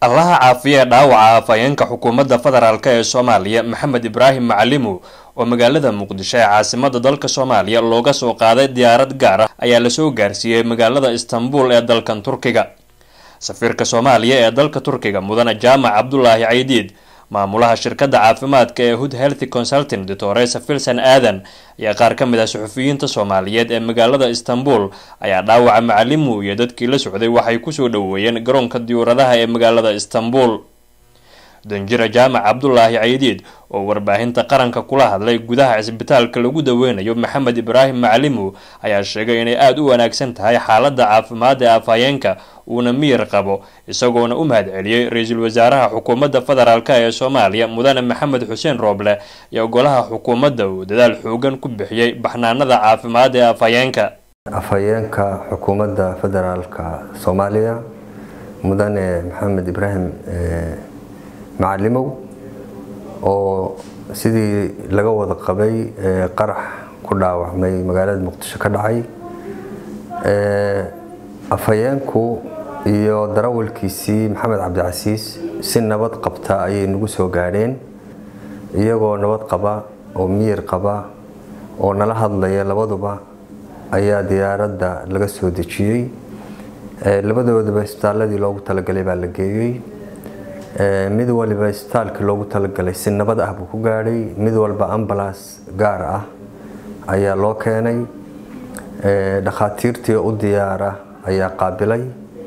allaha caafiye dhaawaca afhayeenka xukuumadda federaalk ee soomaaliya maxamed ibraahim macalimow oo magaalada muqdisho ee caasimada dalka soomaaliya looga soo qaaday diyaarad gaar ah ayaa lasoo gaarsiiyey magaalada istanbul ee dalkan turkiga safiirka soomaaliya ee dalka turkiga mudane jaamac cabdulaahi caydiid maamulaha shirkadda caafimaadka ee hood healthy consulting doctoresa filson aadan ayaa qaar ka mid ah suxufiyiinta soomaaliyeed ee magaalada istanbul ayaa dhaawaca macalimu iyo dadkii la socday waxay kusoo dhoweeyeen garoonka diyuuradaha ee magaalada istanbul danjira jaamac cabdulaahi caydiid oo warbaahinta qaranka kula hadlay gudaha cisbitaalka lagu daweynayo maxamed ibraahim macalimow ayaa sheegay inay aada u wanaagsan tahay xaalada caafimaad ee afhayeenka uuna miyir qabo isagoona u mahad celiyey ra-iisul wasaaraha xukuumadda federaalk ee soomaaliya mudane maxamed xuseen rooble iyo golaha xukuumadda uu dadaal xoogan ku bixiyey baxnaanada caafimaad ee afhayeenka afhayeenka xukuumadda federaalka soomaaliya mudane maxamed ibraahim macalimow oo sidii laga wada qabay qarax ku dhaawacmay magaalada muqdisho ka dhacay afhayeenku iyo darawalkiisii maxamed cabdicasiis si nabad qabta ayay nagu soo gaadheen iyagoo nabad qaba oo miyir qaba oo nala hadlaya labaduba ayaa diyaaradda laga soo dejiyey labadoodaba isbitaaladii loogu talagalay baa la geeyey mid waliba isbitaalkii loogu talagalay si nabad ah buu ku gaadhay mid walba ambalaas gaar ah ayaa loo keenay dhakhaatiirtii u diyaara ayaa qaabilay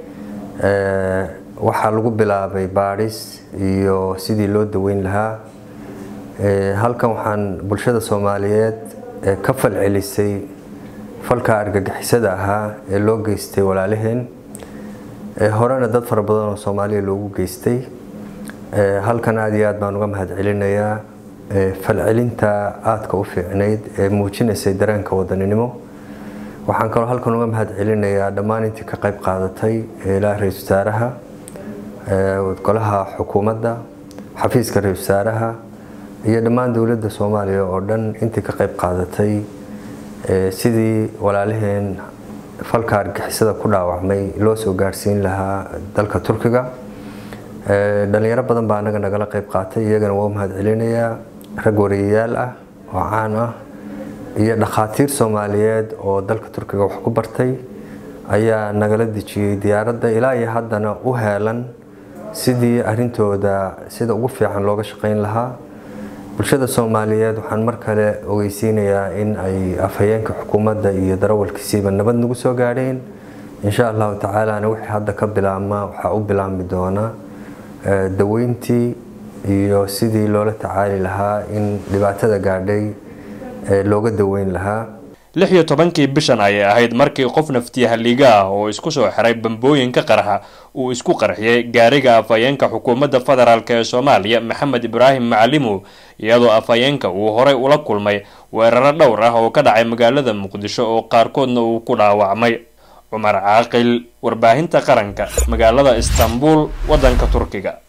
waxaa lagu bilaabay baadhis iyo sidii loo daweyn lahaa halkan waxaan bulshada soomaaliyeed ka falcelisay falka argagixisada ahaa ee loo geystay walaalaheen horena dad fara badan oo soomaaliya loogu geystay halkan aada iyo aad baan uga mahad celinayaa falcelinta aadka u fiicnayd ee muujinaysay dareenka wadaninimo waxaan kaloo halkan uga mahad celinayaa dhammaan intii ka qayb qaadatay ilaa ra-isul wasaaraha golaha xukuumadda xafiiska ra-isul wasaaraha iyo dhammaan dowladda soomaaliya oo dhan intii ka qayb qaadatay sidii walaalaheen falka argixisada ku dhaawacmay loo soo gaarsiin lahaa dalka turkiga dhalinyaro badan baa anaga nagala qayb qaatay iyagana waa u mahad celinayaa rag wariyayaal ah oo caan ah iyo dhakhaatiir soomaaliyeed oo dalka turkiga wax ku bartay ayaa nagala dejiyey diyaaradda ilaa iyo haddana u heelan sidii arintooda sida ugu fiican looga shaqayn lahaa bulshada soomaaliyeed waxaan mar kale ogeysiinayaa in ay afhayeenka xukuumadda iyo darawalkiisiiba nabad nagu soo gaadheen insha allahu tacaalana wixii hadda ka bilaabma waxaa u bilaabmi doona daweyntii iyo sidii loola tacaali lahaa in dhibaatada gaadhay looga daweyn lahaa lix iyo tobankii bishan ayay ahayd markii qof naftiya halliiga ah oo isku soo xiray bambooyinka qarxa uu isku qarxiyey gaariga afhayeenka xukuumadda federaalk ee soomaaliya maxamed ibraahim macalimow iyadoo afhayeenka uu horay ula kulmay weeraro dhowr ah oo ka dhacay magaalada muqdisho oo qaarkoodna uu ku dhaawacmay cumar caaqil warbaahinta qaranka magaalada istanbul waddanka turkiga